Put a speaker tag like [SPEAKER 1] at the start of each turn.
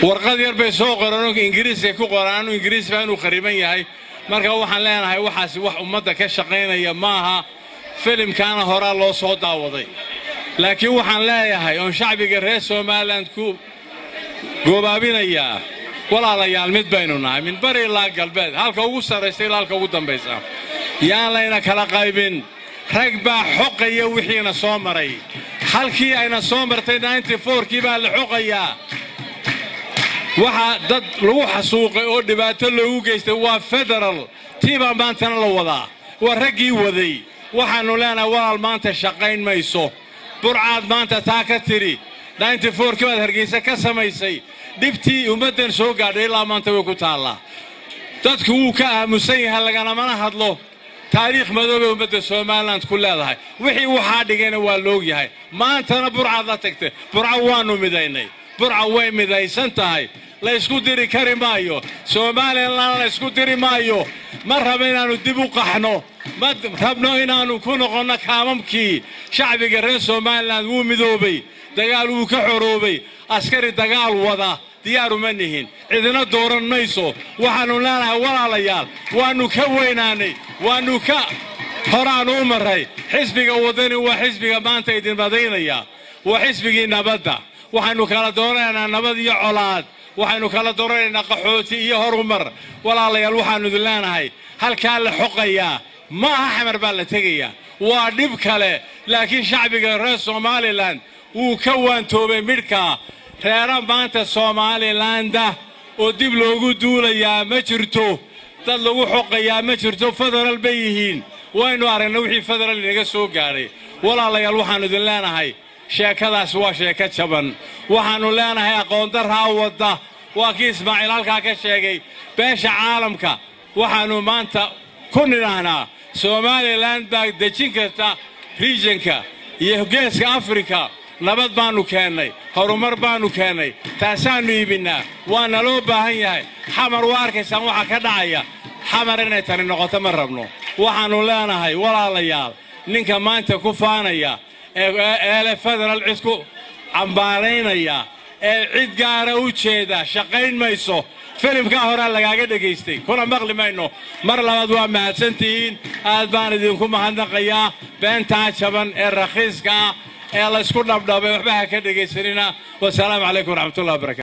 [SPEAKER 1] warqad yar bay soo qoreen ingiriiska ku qoraan ingiriis baa inuu khariban yahay marka waxaan leenahay waxaasi wax ummadda ka shaqaynaya maaha filimkaana horaa loo soo daawaday laakiin waxaan leeyahay oon shacbiga reer somalilan ku goobaabinayaa walaalayaal mid baynu nahay min bari ilaa galbeed halka ugu sarraysa ilaa halka ugu dambaysa yaan layna kala qaybin rag baa xoqaya wixiina soo maray halkii ayna soo martay kii baa la xoqayaa waxaa dad lagu xasuuqay oo dhibaato loogu geystay waa federal tii baa maantana la wadaa waa raggii waday waxaannu leenahay walaal maanta shaqayn mayso burcaad maanta taa ka tidhi kii baad hargaysa ka samaysay dhibtii ummaddan soo gaadhay ilaa maanta way ku taallaa dadku wuu ka aamusan yahay laganamana hadlo taariikh madoobay ummadda somalilan ku leedahay wixii waxaa dhigayna waa loog yahay maantana burcaad la tagtay burca waannu midaynay burca way midaysan tahay laysku diri kari maayo somalilan laysku diri maayo ma rabo inaannu dib u qaxno ma rabno inaannu ku noqonno kaamamkii shacbiga reer somalilan wuu midoobay dagaal wuu ka xoroobay askari dagaal wada diyaaru ma nihin cidina dooran mayso waxaannu leenahay walaalayaal waannu ka weynaanay waannu ka horaannu u marray xisbiga waddani waa xisbiga maanta idin madaynaya waa xisbigii nabadda waxaynu kala dooranaynaa nabad iyo colaad waxaynu kala dooranaynaa qaxooti iyo horumar walaalayaal waxaannu idin leenahay halkaa la xoqayaa ma aha xamar baa la tegayaa waa dhib kale laakiin shacbiga reer somalilan wuu ka waantoobay midhkaa reera maanta somaalilanda oo dib loogu duulayaa ma jirto dad lagu xoqayaa ma jirto federal bay yihiin waynu aragnay wixii federal inaga soo gaadhay walaalayaal waxaannu idin leenahay sheekadaas waa sheeko jaban waxaannu leenahay aqoondarraa wadda waa kii ismaaciil halkaa ka sheegay beesha caalamka waxaannu maanta ku nidhaahnaa somalilan baa dejin karta riijanka iyo geeska afrika nabad baannu keennay horumar baannu keennay taasaannu iibinnaa waana loo baahan yahay xamar waa arkaysaan waxaa ka dhacaya xamar inay tani noqoto ma rabno waxaannu leenahay walaalayaal ninka maanta ku faanaya eele federal cid ku cambaaraynaya ee cid gaara u jeeda shaqayn mayso filimkaa horaa lagaaga dhegaystay kuna maqli mayno mar labaad waa mahadsantihiin aad baan idinku mahadnaqayaa beentaa jaban ee rakhiiska ah ee laysku dhabdhabay waxba ha ka dhegaysanina wasalaamu calaykum waraxmatullahi wabarakatu